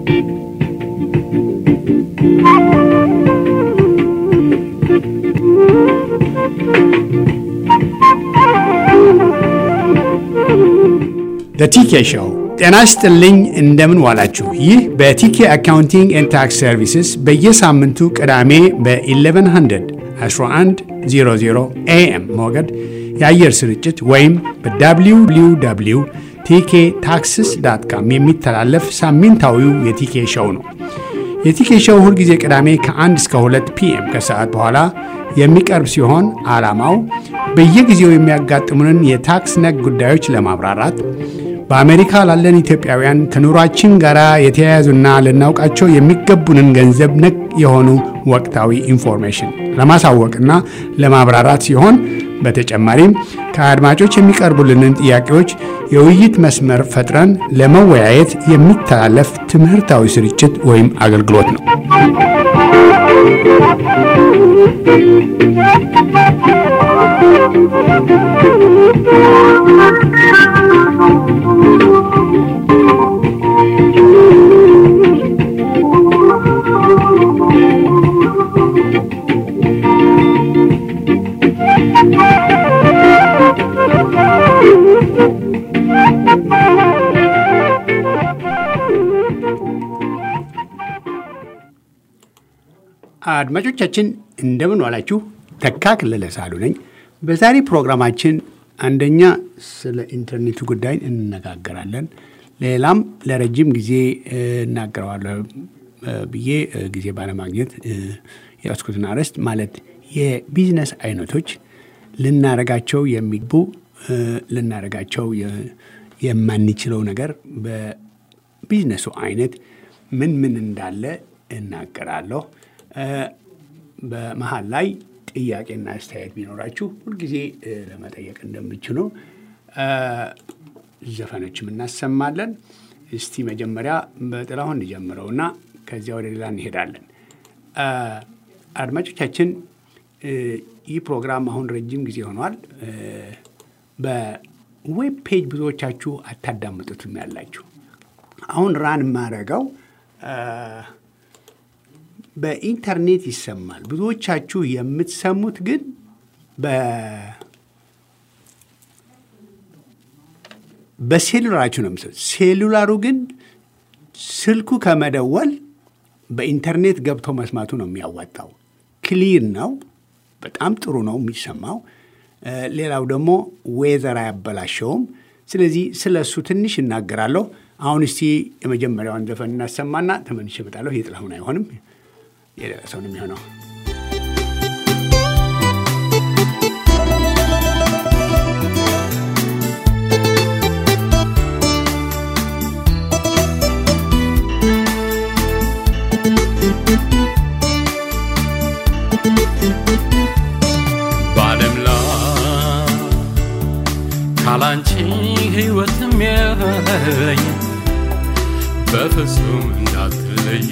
ቲኬ ሾው ጤና ይስጥልኝ። እንደምን ዋላችሁ? ይህ በቲኬ አካውንቲንግ ኤንድ ታክስ ሰርቪስስ በየሳምንቱ ቅዳሜ በ1100 1100 ኤኤም ሞገድ የአየር ስርጭት ወይም በwww ቲኬ ታክስስ ዳት ካም የሚተላለፍ ሳምንታዊው የቲኬ ሾው ነው። የቲኬ ሾው ሁልጊዜ ቅዳሜ ከ1 እስከ 2 ፒኤም ከሰዓት በኋላ የሚቀርብ ሲሆን ዓላማው በየጊዜው የሚያጋጥሙንን የታክስ ነክ ጉዳዮች ለማብራራት በአሜሪካ ላለን ኢትዮጵያውያን ከኑሯችን ጋር የተያያዙና ልናውቃቸው የሚገቡንን ገንዘብ ነክ የሆኑ ወቅታዊ ኢንፎርሜሽን ለማሳወቅና ለማብራራት ሲሆን በተጨማሪም ከአድማጮች የሚቀርቡልንን ጥያቄዎች የውይይት መስመር ፈጥረን ለመወያየት የሚተላለፍ ትምህርታዊ ስርጭት ወይም አገልግሎት ነው። አድማጮቻችን እንደምን ዋላችሁ። ተካ ክለለ ሳሉ ነኝ። በዛሬ ፕሮግራማችን አንደኛ ስለ ኢንተርኔቱ ጉዳይ እንነጋገራለን። ሌላም ለረጅም ጊዜ እናገረዋለሁ ብዬ ጊዜ ባለማግኘት የያዝኩትን አርዕስት ማለት የቢዝነስ አይነቶች ልናረጋቸው የሚግቡ ልናረጋቸው የማንችለው ነገር በቢዝነሱ አይነት ምን ምን እንዳለ እናገራለሁ። በመሀል ላይ ጥያቄና አስተያየት ቢኖራችሁ ሁልጊዜ ለመጠየቅ እንደምችሉ ዘፈኖችም እናሰማለን። እስቲ መጀመሪያ በጥላሁን እንጀምረውና ከዚያ ወደ ሌላ እንሄዳለን። አድማጮቻችን ይህ ፕሮግራም አሁን ረጅም ጊዜ ሆኗል። በዌብ ፔጅ ብዙዎቻችሁ አታዳምጡትም ያላችሁ። አሁን ራን የማደርገው በኢንተርኔት ይሰማል። ብዙዎቻችሁ የምትሰሙት ግን በሴሉላራችሁ ነው የምትሰሙት። ሴሉላሩ ግን ስልኩ ከመደወል በኢንተርኔት ገብቶ መስማቱ ነው የሚያዋጣው። ክሊር ነው፣ በጣም ጥሩ ነው የሚሰማው። ሌላው ደግሞ ዌዘር አያበላሸውም። ስለዚህ ስለ እሱ ትንሽ እናገራለሁ። አሁን እስቲ የመጀመሪያውን ዘፈን እናሰማና ተመልሼ እመጣለሁ። የጥላሁን አይሆንም የሌላ ሰው ነው የሚሆነው። በዓለም ላይ ካላንቺ ሕይወትም የለኝ በፍጹም እንዳትለየ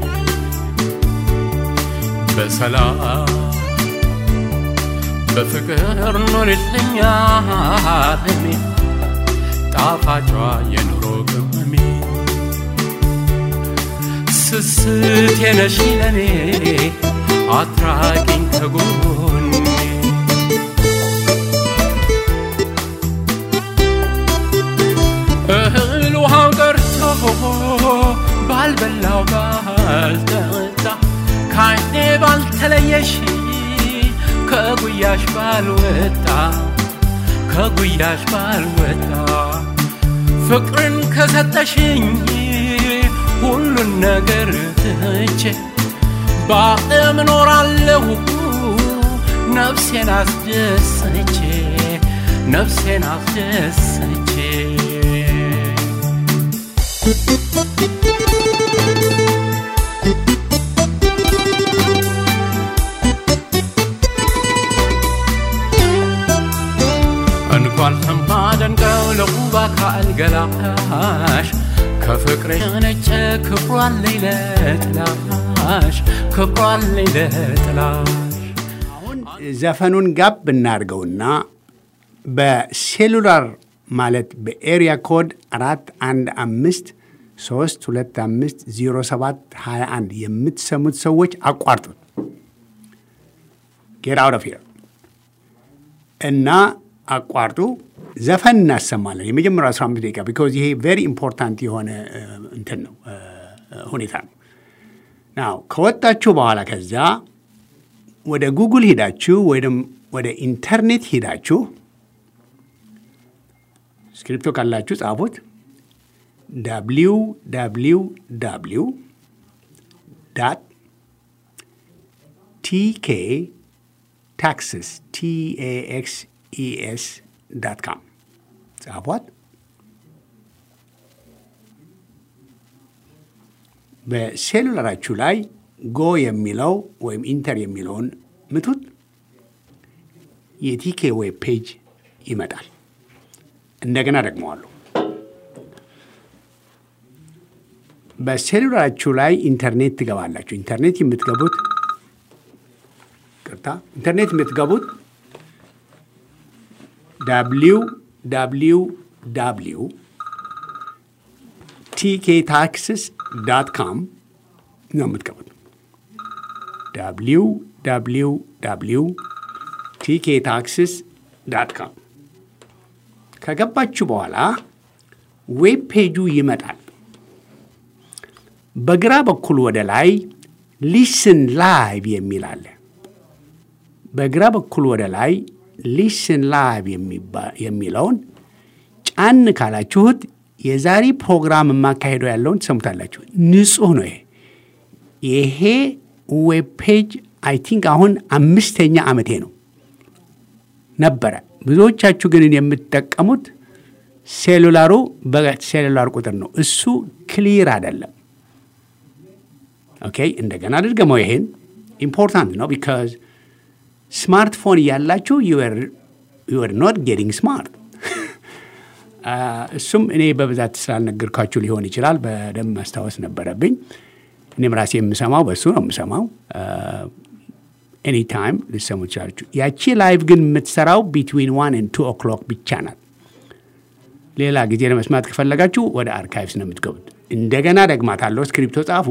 በሰላም በፍቅር ኖርልኛ አለሜ ጣፋጯ የኑሮ ቅመሜ ስስት የነሽ ለኔ አትራቂኝ ከጎኔ እህል ውሃው ቀርቶ ባልበላው ባልጠጣ ከዓይኔ ባልተለየሽ ከጉያሽ ባልወጣ ከጉያሽ ባልወጣ ፍቅርን ከሰጠሽኝ ሁሉን ነገር ትቼ በዓለም እኖራለሁ ነፍሴን አስደስቼ ነፍሴን አስደስቼ እንኳን ለማደንቀው ለውብ አካል ገላሽ ከፍቅር የነጨ ክብሯን ላይ ለጥላሽ ክብሯን ላይ ለጥላሽ አሁን ዘፈኑን ጋብ እናድርገውና በሴሉላር ማለት በኤሪያ ኮድ አራት አንድ አምስት ሶስት ሁለት አምስት ዜሮ ሰባት ሀያ አንድ የምትሰሙት ሰዎች አቋርጡት። ጌት አውት ኦፍ ሂር እና አቋርጡ። ዘፈን እናሰማለን የመጀመሪያው 15 ደቂቃ ቢኮዝ ይሄ ቬሪ ኢምፖርታንት የሆነ እንትን ነው ሁኔታ ነው። ናው ከወጣችሁ በኋላ ከዚያ ወደ ጉግል ሄዳችሁ ወይም ወደ ኢንተርኔት ሄዳችሁ ስክሪፕቶ ካላችሁ ጻፉት። ዳብሊው ዳብሊው ዳብሊው ዳት ቲኬ ታክስስ ቲኤኤክስኢኤስ ዳት ካም ጻፏት። በሴሉላራችሁ ላይ ጎ የሚለው ወይም ኢንተር የሚለውን ምቱት። የቲኬ ዌብ ፔጅ ይመጣል። እንደገና ደግመዋለሁ። በሴሉላራችሁ ላይ ኢንተርኔት ትገባላችሁ። ኢንተርኔት የምትገቡት ቅርታ ኢንተርኔት የምትገቡት ዳብሊው ዳብሊው ዳብሊው ቲኬ ታክስስ ዳት ካም ነው የምትገቡት። ዳብሊው ዳብሊው ዳብሊው ቲኬ ታክስስ ዳት ካም ከገባችሁ በኋላ ዌብ ፔጁ ይመጣል። በግራ በኩል ወደ ላይ ሊስን ላይቭ የሚል አለ። በግራ በኩል ወደ ላይ ሊስን ላይቭ የሚለውን ጫን ካላችሁት የዛሬ ፕሮግራም የማካሄደው ያለውን ትሰሙታላችሁ። ንጹህ ነው። ይሄ ይሄ ዌብ ፔጅ አይ ቲንክ አሁን አምስተኛ ዓመቴ ነው ነበረ። ብዙዎቻችሁ ግን የምትጠቀሙት ሴሉላሩ በሴሉላር ቁጥር ነው። እሱ ክሊር አይደለም። ኦኬ፣ እንደገና አድርገመው። ይሄን ኢምፖርታንት ነው ቢካዝ ስማርትፎን እያላችሁ ዩር ኖት ጌቲንግ ስማርት። እሱም እኔ በብዛት ስላልነገርኳችሁ ሊሆን ይችላል። በደንብ ማስታወስ ነበረብኝ። እኔም ራሴ የምሰማው በሱ ነው የምሰማው። ኤኒ ታይም ልሰሙ ትችላችሁ። ያቺ ላይቭ ግን የምትሰራው ቢትዊን ዋን ኤንድ ቱ ኦክሎክ ብቻ ናት። ሌላ ጊዜ ለመስማት ከፈለጋችሁ ወደ አርካይቭስ ነው የምትገቡት። እንደገና ደግማታለሁ። ስክሪፕቶ ጻፉ።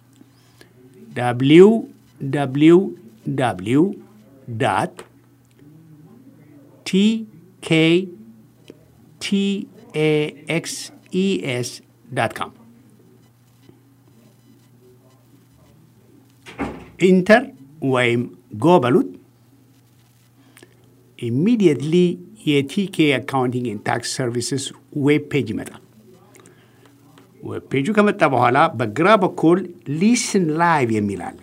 ዳብሊው ዳብሊው ዳብሊው ዳት ቲኬ ቲኤኤክስኢኤስ ዳት ካም ኢንተር ወይም ጎ በሉት። ኢሚዲየትሊ የቲኬ አካውንቲንግ ኤንድ ታክስ ሰርቪስስ ዌብ ፔጅ ይመጣል። ዌብ ፔጁ ከመጣ በኋላ በግራ በኩል ሊስን ላይቭ የሚል አለ።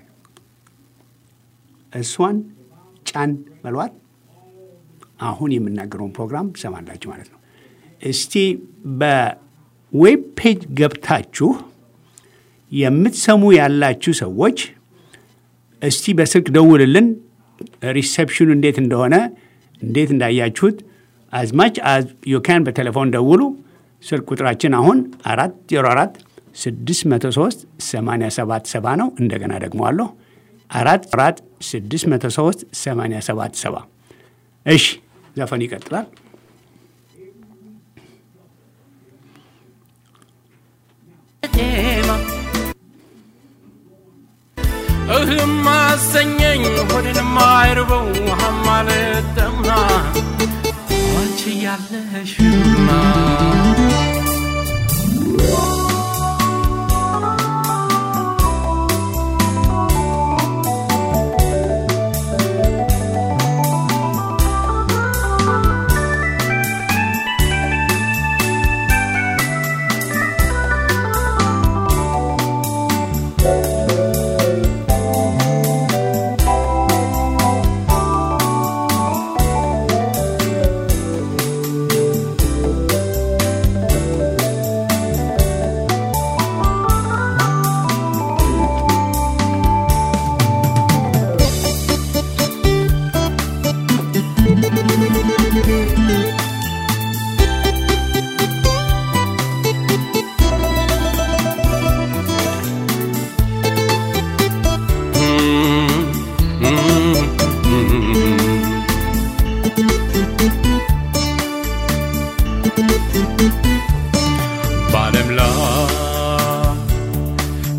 እሷን ጫን በሏት። አሁን የምናገረውን ፕሮግራም ትሰማላችሁ ማለት ነው። እስቲ በዌብ ፔጅ ገብታችሁ የምትሰሙ ያላችሁ ሰዎች እስቲ በስልክ ደውልልን። ሪሴፕሽኑ እንዴት እንደሆነ እንዴት እንዳያችሁት አዝማች ዩካን በቴሌፎን ደውሉ። ስልክ ቁጥራችን አሁን አራት ዜሮ አራት ስድስት መቶ ሶስት ሰማንያ ሰባት ሰባ ነው። እንደገና ደግሞ አለሁ አራት አራት ስድስት መቶ ሶስት ሰማንያ ሰባት ሰባ እሺ፣ ዘፈን ይቀጥላል። እህም አሰኘኝ ሆድንም አይርበው ውሃም አልጠማ አንቺ ያለሽማ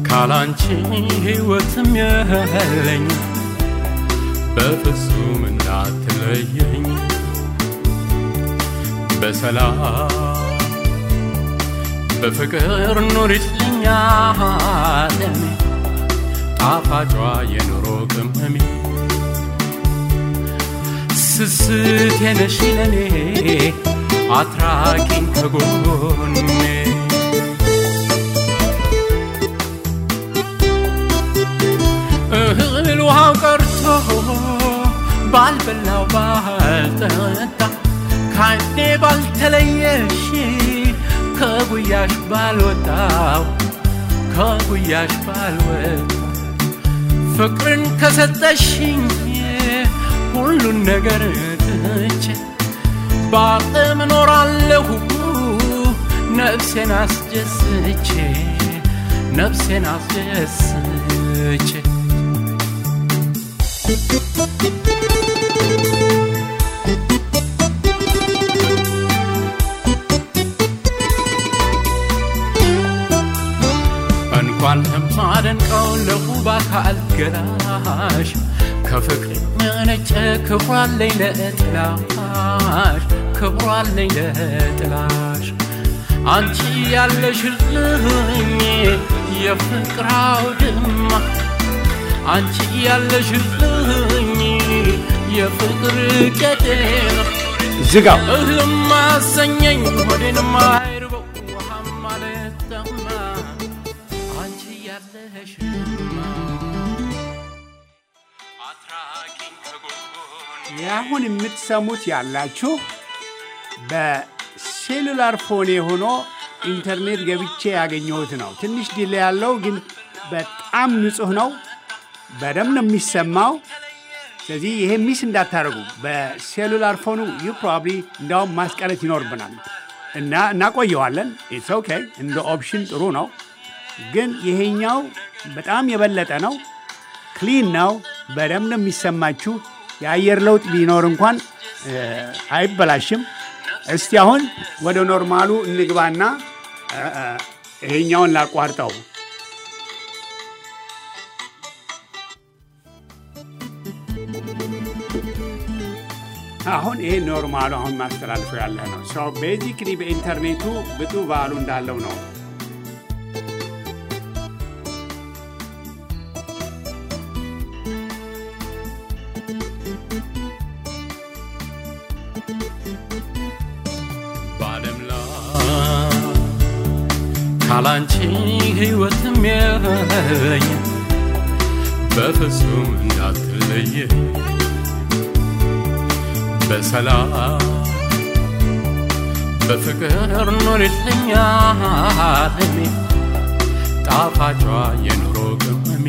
ካላንቺ ሕይወትም የለኝ በፍጹም እንዳትለየኝ በሰላም በፍቅር ኑሪልኝ ዓለሜ ጣፋጯ የኑሮ ቅመሜ ስስት የነሽ ለኔ አትራቂኝ ከጎኔ እህል ውሃው ቀርቶ ባልበላው ባልጠጣ ካይኔ ባልተለየሽ ከጉያሽ ባልወጣው ከጉያሽ ባልወጣ ፍቅርን ከሰጠሽኝ ሁሉን ነገር ትቼ በአቅም እኖራለሁ ነፍሴን አስደስቼ ነፍሴን አስደስቼ እንኳን ለማደንቀው ለውብ አካል ገላሽ ከፍቅር መነጨ ክብሯለኝ ለጥላሽ ክብሯለኝ ለጥላሽ አንቺ ያለሽልኝ የፍቅር አውድማ አንቺ ያለሽልኝ የፍቅር ቄጤማ ዝጋው። እህልም አሰኘኝ ሆዴንም አይርበው ውሃም አልጠማ አንቺ ያለሽማ አትራቂኝ ከጎኔ አሁን የምትሰሙት ያላችሁ በሴሉላር ፎኔ ሆኖ ኢንተርኔት ገብቼ ያገኘሁት ነው። ትንሽ ዲሌ ያለው ግን በጣም ንጹህ ነው። በደንብ ነው የሚሰማው። ስለዚህ ይሄ ሚስ እንዳታደርጉ። በሴሉላር ፎኑ ዩ ፕሮባብሊ እንዳውም ማስቀረት ይኖርብናል እና እናቆየዋለን። ኢትስ ኦኬ እንደ ኦፕሽን ጥሩ ነው። ግን ይሄኛው በጣም የበለጠ ነው። ክሊን ነው። በደንብ ነው የሚሰማችሁ። የአየር ለውጥ ቢኖር እንኳን እ፣ አይበላሽም። እስቲ አሁን ወደ ኖርማሉ እንግባና እ፣ እ፣ ይሄኛውን ላቋርጠው። አሁን ይሄ ኖርማሉ አሁን ማስተላልፎ ያለ ነው። ሰው ቤዚክሊ በኢንተርኔቱ ብጡ ባሉ እንዳለው ነው። በዓለም ላይ ካላንቺ ሕይወትም የለኝ በፍጹም እንዳትለየ በሰላም በፍቅር ኑሪልኝ ዓለሜ ጣፋጯ የኑሮ ቅመሜ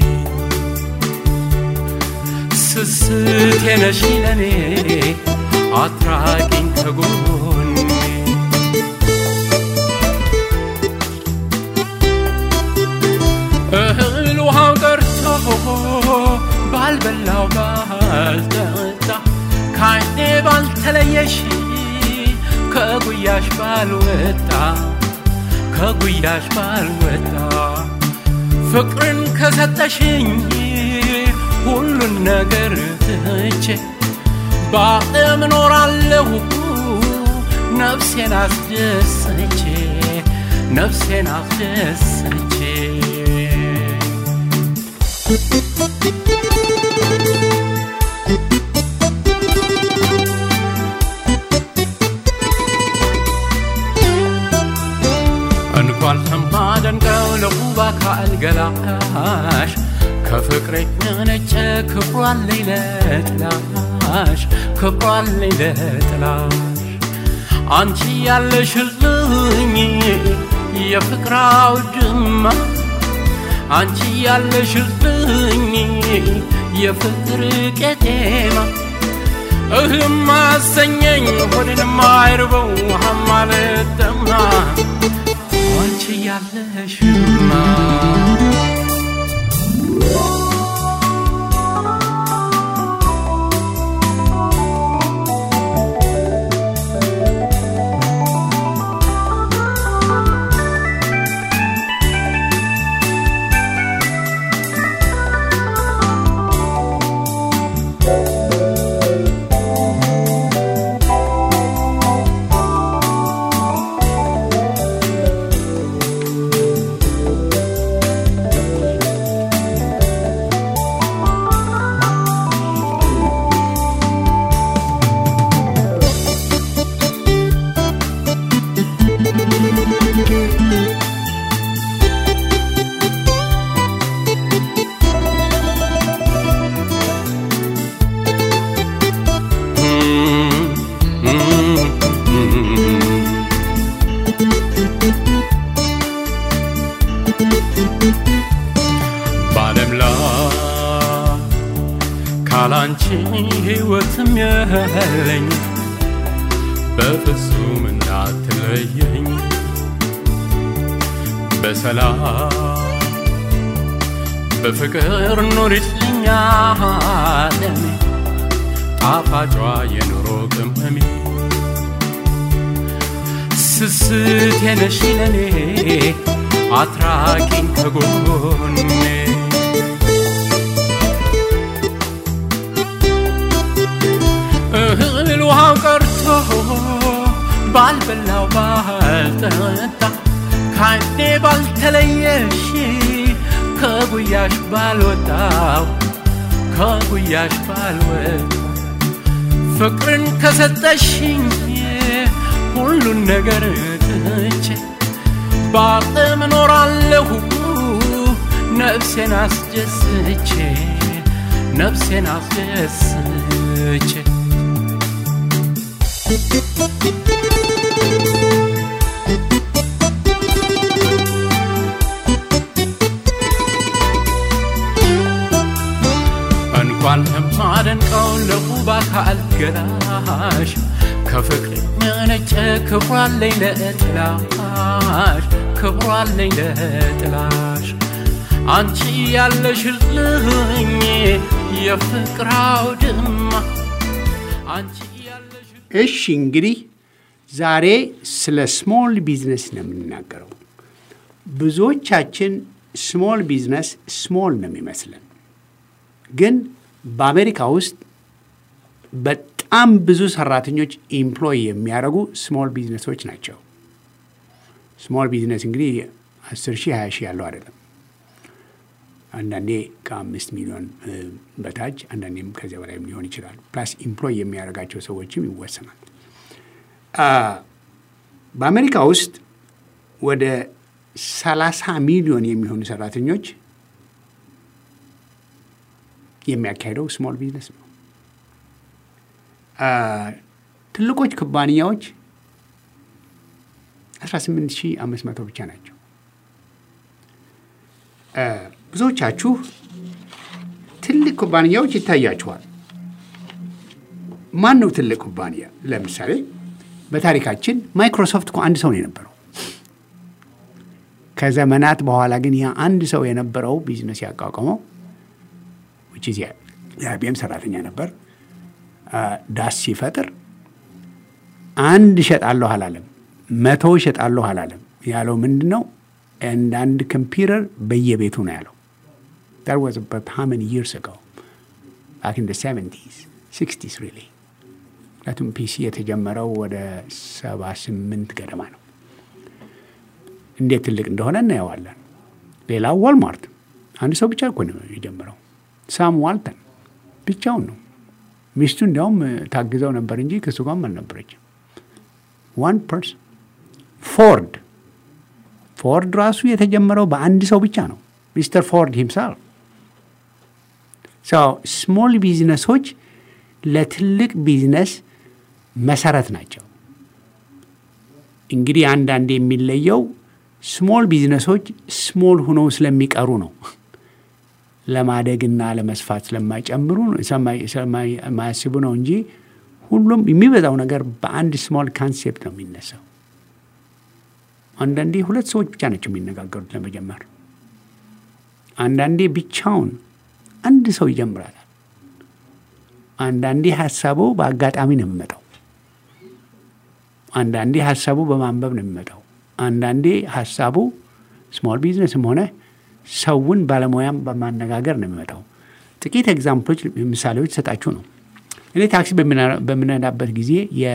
ስስት የነሽ ለኔ አትራቂኝ ከጎኔ እህል ውሃው ቀርቶ ባልበላው ባልጠጣ ካይኔ ባልተለየሽ ከጉያሽ ባልወጣ ከጉያሽ ባልወጣ ፍቅርን ከሰጠሽኝ ሁሉን ነገር ትቼ በአቅም እኖራለሁ ነፍሴን አስደስቼ ነፍሴን አስደስቼ እንኳን ለማደንቀው ለውብ አካል ገላሽ ከፍቅሬ ነጨ ክብሯለኝ ለጥላሽ ክብሯለኝ ለጥላሽ አንቺ ያለሽልኝ የፍቅር አውድማ አንቺ ያለሽልኝ የፍቅር ቄጤማ እህም አሰኘኝ ሆድንም አይርበው ውሃም አልጠማ አንቺ ያለሽማ ካላንቺ ሕይወትም የለኝ በፍጹም እንዳትለየኝ በሰላም በፍቅር ኑሪልኝ ዓለሜ ጣፋጯ የኑሮ ቅመሜ ስስቴ ነሽ ለኔ አትራቂኝ ከጎኔ እህል ውሃው ቀርቶ ባልበላው ባልጠጣ ካይኔ ባልተለየሽ ከጉያሽ ባልወጣው ከጉያሽ ባልወጣ ፍቅርን ከሰጠሽኝ ሁሉን ነገር ትቼ በአቅም እኖራለሁ ነፍሴን አስደስቼ ነፍሴን አስደስቼ እንኳን ለማደንቀው ለውብ አካል ገላሽ ከፍቅር መነጨ ክብሯለኝ ለጥላሽ ክብሯለኝ ለጥላሽ አንቺ ያለሽልኝ የፍቅር አውድማ አንቺ ያለሽ እሺ እንግዲህ ዛሬ ስለ ስሞል ቢዝነስ ነው የምንናገረው። ብዙዎቻችን ስሞል ቢዝነስ ስሞል ነው የሚመስለን፣ ግን በአሜሪካ ውስጥ በጣም ብዙ ሰራተኞች ኢምፕሎይ የሚያደርጉ ስሞል ቢዝነሶች ናቸው። ስሞል ቢዝነስ እንግዲህ አስር ሺህ ሀያ ሺህ ያለው አይደለም። አንዳንዴ ከአምስት ሚሊዮን በታች አንዳንዴም ከዚያ በላይም ሊሆን ይችላል። ፕላስ ኢምፕሎይ የሚያደርጋቸው ሰዎችም ይወሰናል። በአሜሪካ ውስጥ ወደ ሰላሳ ሚሊዮን የሚሆኑ ሰራተኞች የሚያካሂደው ስሞል ቢዝነስ ነው። ትልቆች ኩባንያዎች 18500 ብቻ ናቸው። ብዙዎቻችሁ ትልቅ ኩባንያዎች ይታያችኋል። ማን ነው ትልቅ ኩባንያ? ለምሳሌ በታሪካችን ማይክሮሶፍት እኮ አንድ ሰው ነው የነበረው። ከዘመናት በኋላ ግን ያ አንድ ሰው የነበረው ቢዝነስ ያቋቋመው ውጭ የአይቢኤም ሰራተኛ ነበር። ዳስ ሲፈጥር አንድ እሸጣለሁ አላለም፣ መቶ እሸጣለሁ አላለም። ያለው ምንድን ነው? አንዳንድ ኮምፒውተር በየቤቱ ነው ያለው። that was about how many years ago back in the 70s 60s really ምክንያቱም ፒሲ የተጀመረው ወደ ሰባ ስምንት ገደማ ነው። እንዴት ትልቅ እንደሆነ እናየዋለን። ሌላው ዋልማርት አንድ ሰው ብቻ እኮ ነው የጀመረው። ሳም ዋልተን ብቻውን ነው። ሚስቱ እንዲያውም ታግዘው ነበር እንጂ ከሱ ጋርም አልነበረችም። ዋን ፐርሰን ፎርድ ፎርድ ራሱ የተጀመረው በአንድ ሰው ብቻ ነው። ሚስተር ፎርድ ሂምሳልፍ ስሞል ቢዝነሶች ለትልቅ ቢዝነስ መሰረት ናቸው። እንግዲህ አንዳንድ የሚለየው ስሞል ቢዝነሶች ስሞል ሁነው ስለሚቀሩ ነው። ለማደግና ለመስፋት ስለማይጨምሩ ስለማያስቡ ነው እንጂ ሁሉም የሚበዛው ነገር በአንድ ስሞል ካንሴፕት ነው የሚነሳው። አንዳንዴ ሁለት ሰዎች ብቻ ናቸው የሚነጋገሩት ለመጀመር። አንዳንዴ ብቻውን አንድ ሰው ይጀምራል። አንዳንዴ ሀሳቡ በአጋጣሚ ነው የሚመጣው። አንዳንዴ ሀሳቡ በማንበብ ነው የሚመጣው። አንዳንዴ ሀሳቡ ስሞል ቢዝነስም ሆነ ሰውን ባለሙያም በማነጋገር ነው የሚመጣው። ጥቂት ኤግዛምፕሎች ምሳሌዎች ሰጣችሁ ነው። እኔ ታክሲ በምነዳበት ጊዜ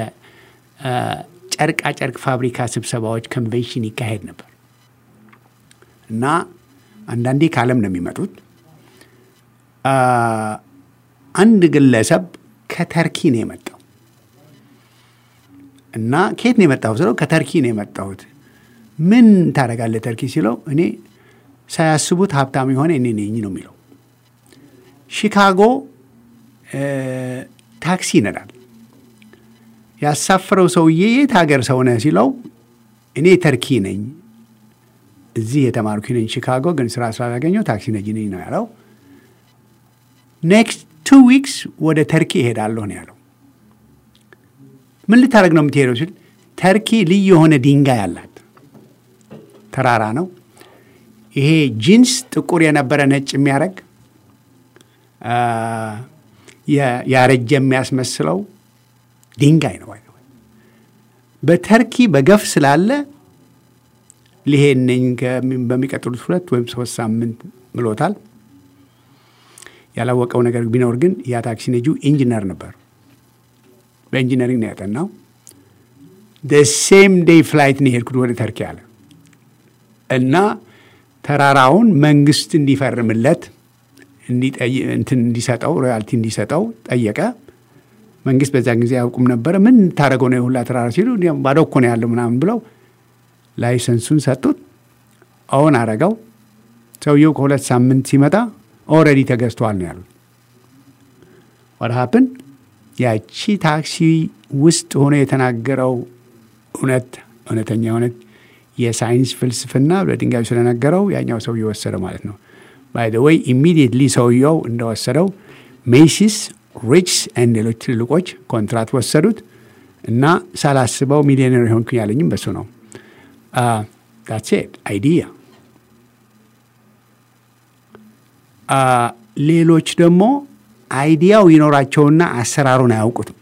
የጨርቃ ጨርቅ ፋብሪካ ስብሰባዎች ኮንቬንሽን ይካሄድ ነበር እና አንዳንዴ ከዓለም ነው የሚመጡት። አንድ ግለሰብ ከተርኪ ነው የመጣው እና ከየት ነው የመጣሁት ስለው ከተርኪ ነው የመጣሁት። ምን ታደርጋለህ ተርኪ ሲለው እኔ ሳያስቡት ሀብታም የሆነ እኔ ነኝ ነው የሚለው። ሺካጎ ታክሲ ይነዳል። ያሳፈረው ሰውዬ የት ሀገር ሰው ነህ ሲለው እኔ ተርኪ ነኝ፣ እዚህ የተማርኩ ነኝ፣ ሺካጎ ግን ስራ ስላላገኘው ታክሲ ነጂ ነኝ ነው ያለው። ኔክስት ቱ ዊክስ ወደ ተርኪ እሄዳለሁ ነው ያለው። ምን ልታደርግ ነው የምትሄደው ሲል ተርኪ ልዩ የሆነ ድንጋይ አላት። ተራራ ነው። ይሄ ጂንስ ጥቁር የነበረ ነጭ የሚያደርግ ያረጀ የሚያስመስለው ድንጋይ ነው። በተርኪ በገፍ ስላለ ሊሄድ ነኝ በሚቀጥሉት ሁለት ወይም ሶስት ሳምንት ብሎታል። ያላወቀው ነገር ቢኖር ግን ያ ታክሲ ነጂው ኢንጂነር ነበር። በኢንጂነሪንግ ነው ያጠናው። ሴም ዴይ ፍላይት ነው የሄድኩት ወደ ተርኪ አለ እና ተራራውን መንግስት እንዲፈርምለት እንትን እንዲሰጠው ሮያልቲ እንዲሰጠው ጠየቀ። መንግስት በዛን ጊዜ አያውቁም ነበረ። ምን ታደረገው ነው የሁላ ተራራ ሲሉ ባዶ እኮ ነው ያለው ምናምን ብለው ላይሰንሱን ሰጡት። አሁን አረገው። ሰውየው ከሁለት ሳምንት ሲመጣ ኦልሬዲ ተገዝተዋል ነው ያሉት። ዋት ሀፕን ያቺ ታክሲ ውስጥ ሆኖ የተናገረው እውነት እውነተኛ እውነት የሳይንስ ፍልስፍና በድንጋዩ ስለነገረው ያኛው ሰውዬው ወሰደ ማለት ነው። ባይ ዘ ወይ ኢሚዲየትሊ ሰውየው እንደወሰደው ሜሲስ፣ ሪችስ ኤንድ ሌሎች ትልልቆች ኮንትራት ወሰዱት እና ሳላስበው ሚሊዮነር የሆንኩኝ ያለኝም በሱ ነው። ዳትስ ኢት አይዲያ። ሌሎች ደግሞ አይዲያው ይኖራቸውና አሰራሩን አያውቁትም።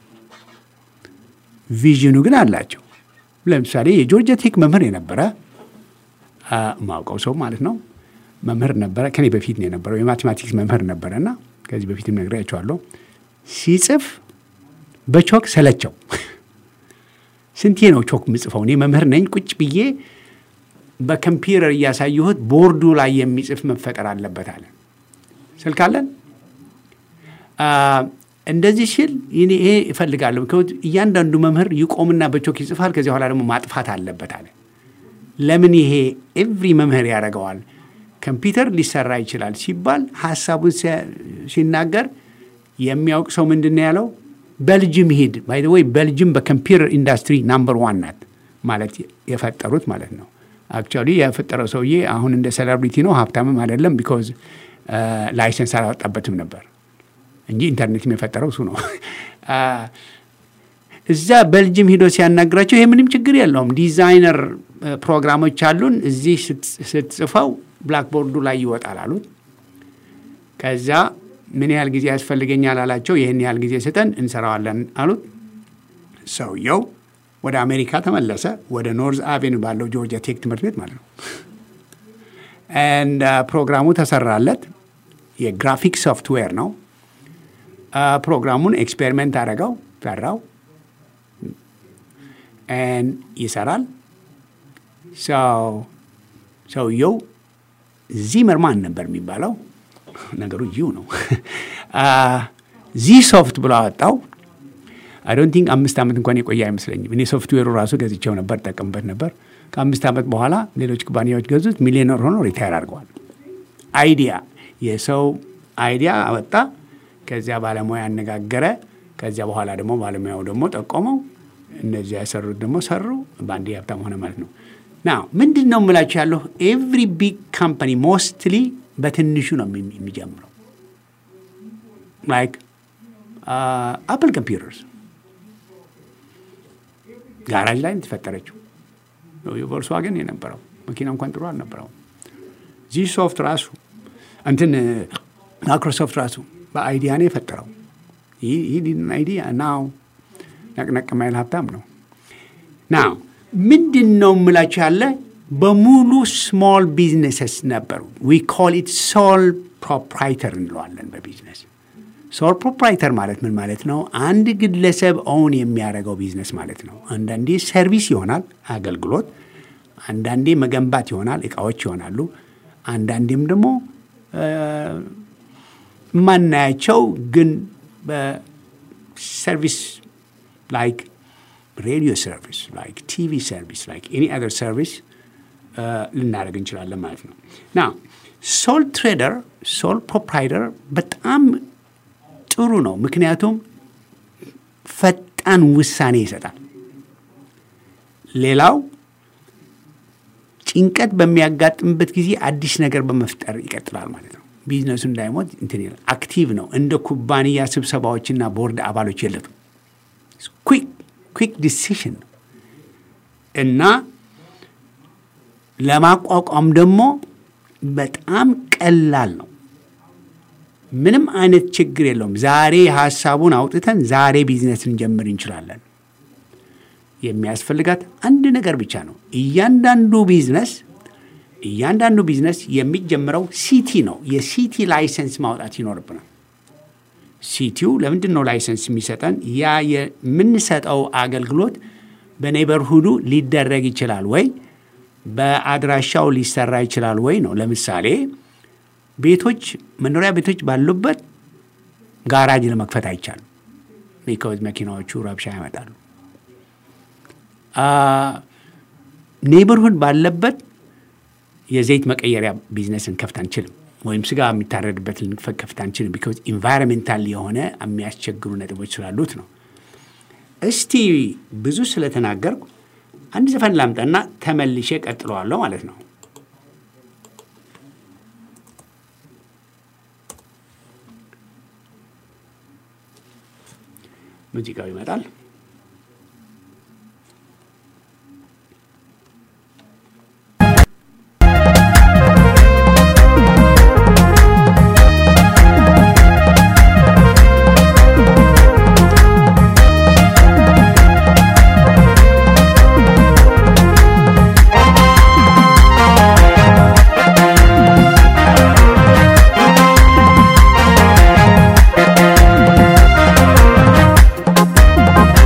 ቪዥኑ ግን አላቸው። ለምሳሌ የጆርጂያ ቴክ መምህር የነበረ ማውቀው ሰው ማለት ነው መምህር ነበረ። ከኔ በፊት ነው የነበረው የማቴማቲክስ መምህር ነበረ እና ከዚህ በፊትም ነግሬያቸዋለሁ። ሲጽፍ በቾክ ሰለቸው። ስንቴ ነው ቾክ ምጽፈው? እኔ መምህር ነኝ። ቁጭ ብዬ በኮምፒውተር እያሳየሁት ቦርዱ ላይ የሚጽፍ መፈጠር አለበት አለ። ስልክ አለን እንደዚህ ሲል ይሄ እፈልጋለሁ። እያንዳንዱ መምህር ይቆምና በቾክ ይጽፋል። ከዚህ በኋላ ደግሞ ማጥፋት አለበት አለ። ለምን ይሄ ኤቭሪ መምህር ያደርገዋል? ኮምፒውተር ሊሰራ ይችላል ሲባል ሀሳቡን ሲናገር የሚያውቅ ሰው ምንድን ነው ያለው? በልጅም ሂድ። ባይ ዘ ወይ በልጅም በኮምፒውተር ኢንዱስትሪ ናምበር ዋን ናት ማለት የፈጠሩት ማለት ነው። አክቹዋሊ የፈጠረው ሰውዬ አሁን እንደ ሴሌብሪቲ ነው፣ ሀብታምም አይደለም። ቢኮዝ ላይሰንስ አላወጣበትም ነበር እንጂ ኢንተርኔትም የፈጠረው እሱ ነው። እዛ በልጅም ሂዶ ሲያናግራቸው ይሄ ምንም ችግር የለውም፣ ዲዛይነር ፕሮግራሞች አሉን፣ እዚህ ስትጽፈው ብላክቦርዱ ላይ ይወጣል አሉት። ከዛ ምን ያህል ጊዜ ያስፈልገኛል አላቸው። ይህን ያህል ጊዜ ስጠን እንሰራዋለን አሉት። ሰውየው ወደ አሜሪካ ተመለሰ፣ ወደ ኖርዝ አቬኑ ባለው ጆርጂያ ቴክ ትምህርት ቤት ማለት ነው። ፕሮግራሙ ተሰራለት። የግራፊክ ሶፍትዌር ነው። ፕሮግራሙን ኤክስፔሪመንት አደረገው፣ ሰራው፣ ይሰራል። ሰውየው ዚመርማን ነበር የሚባለው። ነገሩ ዚው ነው። ዚ ሶፍት ብሎ አወጣው። አይ ዶንት ቲንክ አምስት ዓመት እንኳን የቆየ አይመስለኝም። እኔ ሶፍትዌሩ ራሱ ገዝቼው ነበር፣ ጠቀምበት ነበር። ከአምስት ዓመት በኋላ ሌሎች ኩባንያዎች ገዙት፣ ሚሊዮነር ሆኖ ሪታየር አድርገዋል። አይዲያ የሰው አይዲያ አወጣ። ከዚያ ባለሙያ ያነጋገረ። ከዚያ በኋላ ደግሞ ባለሙያው ደግሞ ጠቆመው። እነዚያ የሰሩት ደግሞ ሰሩ። በአንድ ሀብታም ሆነ ማለት ነው። ና ምንድን ነው የምላችሁ ያለሁ ኤቭሪ ቢግ ካምፓኒ ሞስትሊ በትንሹ ነው የሚጀምረው። ላይክ አፕል ኮምፒውተርስ ጋራጅ ላይ የተፈጠረችው ቮልስዋገን የነበረው መኪና እንኳን ጥሩ አልነበረው። ዚህ ሶፍት ራሱ እንትን ማይክሮሶፍት ራሱ በአይዲያ ነው የፈጠረው። ይህ አይዲያ ናው ነቅነቅ ማይል ሀብታም ነው። ናው ምንድን ነው የምላችሁ ያለ በሙሉ ስሞል ቢዝነስስ ነበሩ። ዊ ኮል ኢት ሶል ፕሮፕራይተር እንለዋለን በቢዝነስ ሶል ፕሮፕራይተር ማለት ምን ማለት ነው? አንድ ግለሰብ ኦውን የሚያደርገው ቢዝነስ ማለት ነው። አንዳንዴ ሰርቪስ ይሆናል አገልግሎት፣ አንዳንዴ መገንባት ይሆናል እቃዎች ይሆናሉ። አንዳንዴም ደግሞ የማናያቸው ግን በሰርቪስ ላይክ ሬዲዮ ሰርቪስ ላይክ ቲቪ ሰርቪስ ላይክ ኤኒ አዘር ሰርቪስ ልናደርግ እንችላለን ማለት ነው። ና ሶል ትሬደር ሶል ፕሮፕራይተር በጣም ጥሩ ነው። ምክንያቱም ፈጣን ውሳኔ ይሰጣል። ሌላው ጭንቀት በሚያጋጥምበት ጊዜ አዲስ ነገር በመፍጠር ይቀጥላል ማለት ነው። ቢዝነሱ እንዳይሞት እንትን ይላል። አክቲቭ ነው። እንደ ኩባንያ ስብሰባዎችና ቦርድ አባሎች የለቱም። ኩዊክ ዲሲሽን ነው እና ለማቋቋም ደግሞ በጣም ቀላል ነው። ምንም አይነት ችግር የለውም። ዛሬ ሀሳቡን አውጥተን ዛሬ ቢዝነስ ልንጀምር እንችላለን። የሚያስፈልጋት አንድ ነገር ብቻ ነው። እያንዳንዱ ቢዝነስ እያንዳንዱ ቢዝነስ የሚጀምረው ሲቲ ነው። የሲቲ ላይሰንስ ማውጣት ይኖርብናል። ሲቲው ለምንድን ነው ላይሰንስ የሚሰጠን? ያ የምንሰጠው አገልግሎት በኔበርሁዱ ሊደረግ ይችላል ወይ፣ በአድራሻው ሊሰራ ይችላል ወይ ነው። ለምሳሌ ቤቶች፣ መኖሪያ ቤቶች ባሉበት ጋራጅ ለመክፈት አይቻልም። ቢኮዝ መኪናዎቹ ረብሻ ያመጣሉ። ኔበርሁድ ባለበት የዘይት መቀየሪያ ቢዝነስ እንከፍት አንችልም፣ ወይም ስጋ የሚታረድበት ልንከፍት አንችልም። ቢኮዝ ኢንቫይሮሜንታል የሆነ የሚያስቸግሩ ነጥቦች ስላሉት ነው። እስቲ ብዙ ስለተናገርኩ አንድ ዘፈን ላምጣና ተመልሼ ቀጥለዋለሁ ማለት ነው። ሙዚቃው ይመጣል። Thank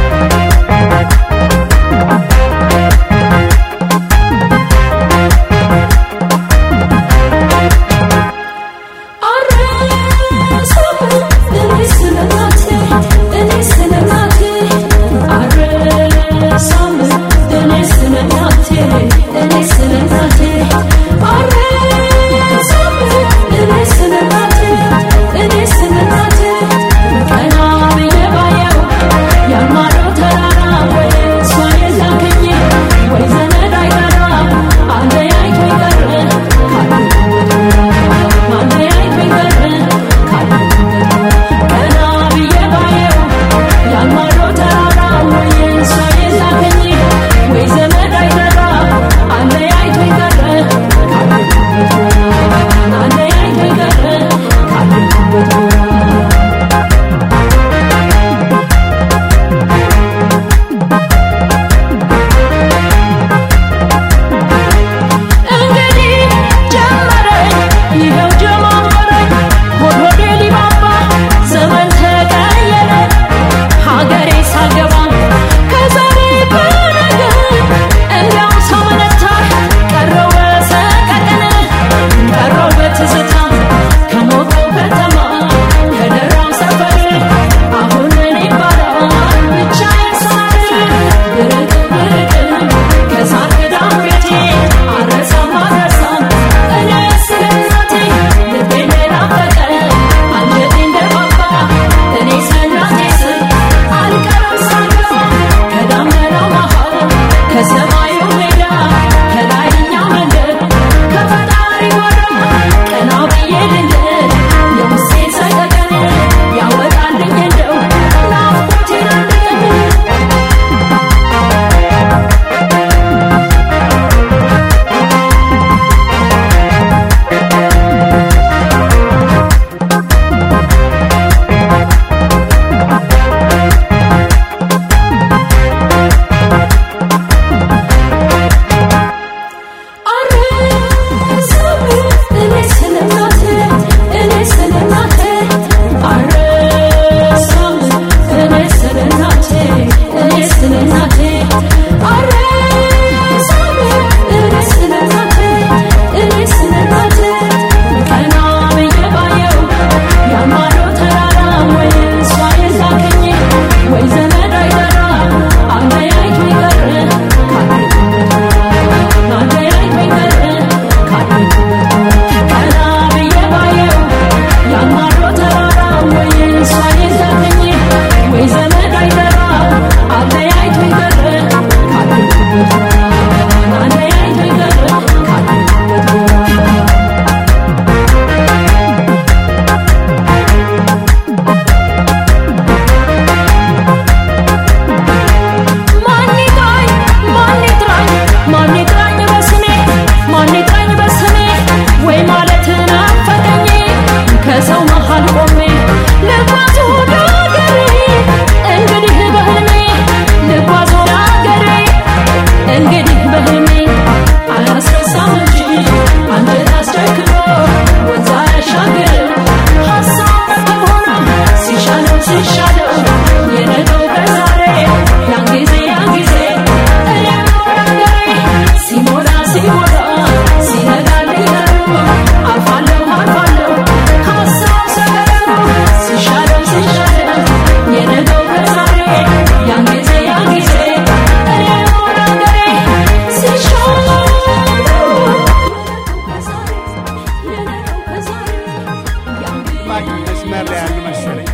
አድማጭ መስመር ላይ ያሉ መሰለኝ።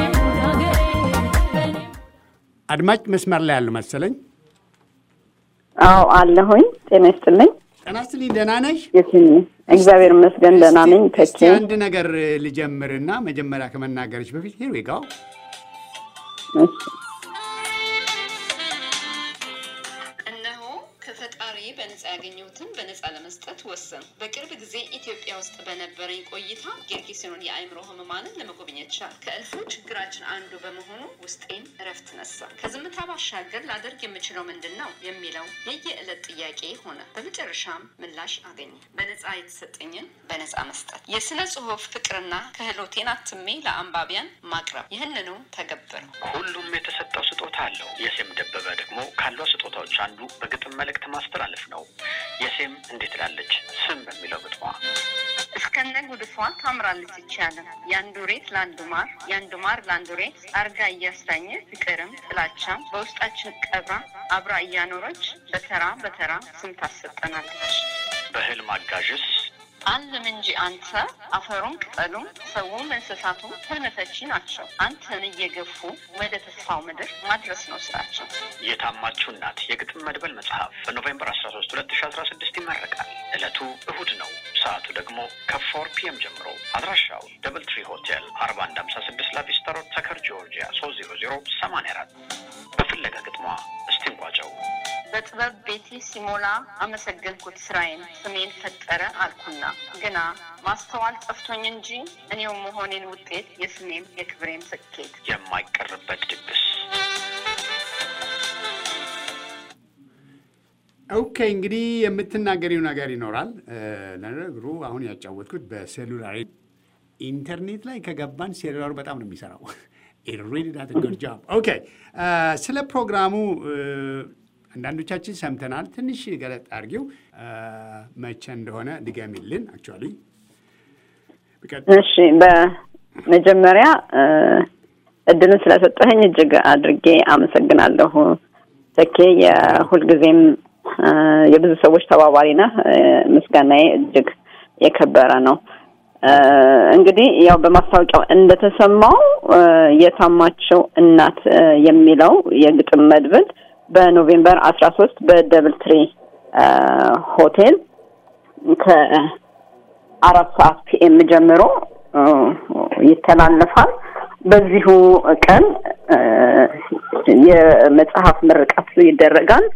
አድማጭ መስመር ላይ ያሉ መሰለኝ። አዎ አለሁኝ። ጤና ይስጥልኝ። ጤና ይስጥልኝ። ደህና ነሽ? የትኝ እግዚአብሔር ይመስገን ደህና ነኝ። ተኬ እስቲ አንድ ነገር ልጀምርና መጀመሪያ ከመናገርሽ በፊት ሄር ዊ ጋው እሺ። እነሆ ከፈጣሪ በነፃ ያገኘሁትን በነፃ ለመስጠት ወሰኑ። በቅርብ ጊዜ ኢትዮጵያ ውስጥ በነበረኝ ቆይታ ጌርጌሴኖን የአእምሮ ህሙማንን ለመጎብኘት ቻል። ከእልፉ ችግራችን አንዱ በመሆኑ ውስጤን እረፍት ነሳ። ከዝምታ ባሻገር ላደርግ የምችለው ምንድን ነው የሚለው የየዕለት ጥያቄ ሆነ። በመጨረሻም ምላሽ አገኘ። በነፃ የተሰጠኝን በነፃ መስጠት፣ የስነ ጽሁፍ ፍቅርና ክህሎቴን አትሜ ለአንባቢያን ማቅረብ። ይህንኑ ተገበረው። ሁሉም የተሰጠው ስጦታ አለው። የሴም ደበበ ደግሞ ካሏ ስጦታዎች አንዱ በግጥም መልእክት ማስተላለፍ ነው። የሴም እንዴት ላለች ስም በሚለው ግጥሟ እስከነ ጉድፏ ታምራለች ይቻለም የአንዱ ሬት ለአንዱ ማር የአንዱ ማር ለአንዱ ሬት አርጋ እያስዳኘ ፍቅርም ጥላቻም በውስጣችን ቀብራ አብራ እያኖረች በተራ በተራ ስም ታሰጠናለች። በህልም አጋዥስ አለም እንጂ አንተ አፈሩም ቅጠሉም ሰውም እንስሳቱም ህልም ፈቺ ናቸው። አንተን እየገፉ ወደ ተስፋው ምድር ማድረስ ነው ስራቸው። የታማችሁ እናት የግጥም መድበል መጽሐፍ በኖቬምበር 13 2016 ይመረቃል። ዕለቱ እሁድ ነው። ሰዓቱ ደግሞ ከፎር ፒኤም ጀምሮ። አድራሻው ደብል ትሪ ሆቴል 4156 ላቪስታ ሮድ ተከር ጆርጂያ 30084 በፍለጋ ግጥሟ እስቲ እንቋጨው። በጥበብ ቤቴ ሲሞላ አመሰገንኩት ስራዬን ስሜን ፈጠረ አልኩና ግና ማስተዋል ጠፍቶኝ እንጂ እኔው መሆኔን ውጤት የስሜም የክብሬም ስኬት የማይቀርበት ድግስ ኦኬ እንግዲህ የምትናገሪው ነገር ይኖራል። ለነገሩ አሁን ያጫወትኩት በሴሉላር ኢንተርኔት ላይ ከገባን ሴሉላሩ በጣም ነው የሚሰራው። ሪሊ ዳት ጉድ ጆብ። ኦኬ ስለ ፕሮግራሙ አንዳንዶቻችን ሰምተናል። ትንሽ ገለጥ አድርጊው መቼ እንደሆነ ድገሚልን። አክቹዋሊ እሺ በመጀመሪያ እድልን ስለሰጠኸኝ እጅግ አድርጌ አመሰግናለሁ ተኬ። የሁልጊዜም የብዙ ሰዎች ተባባሪ ነህ። ምስጋናዬ እጅግ የከበረ ነው። እንግዲህ ያው በማስታወቂያው እንደተሰማው የታማቸው እናት የሚለው የግጥም መድብል በኖቬምበር አስራ ሶስት በደብል ትሪ ሆቴል ከአራት ሰዓት ፒኤም ጀምሮ ይተላለፋል። በዚሁ ቀን የመጽሐፍ ምርቃት ይደረጋል።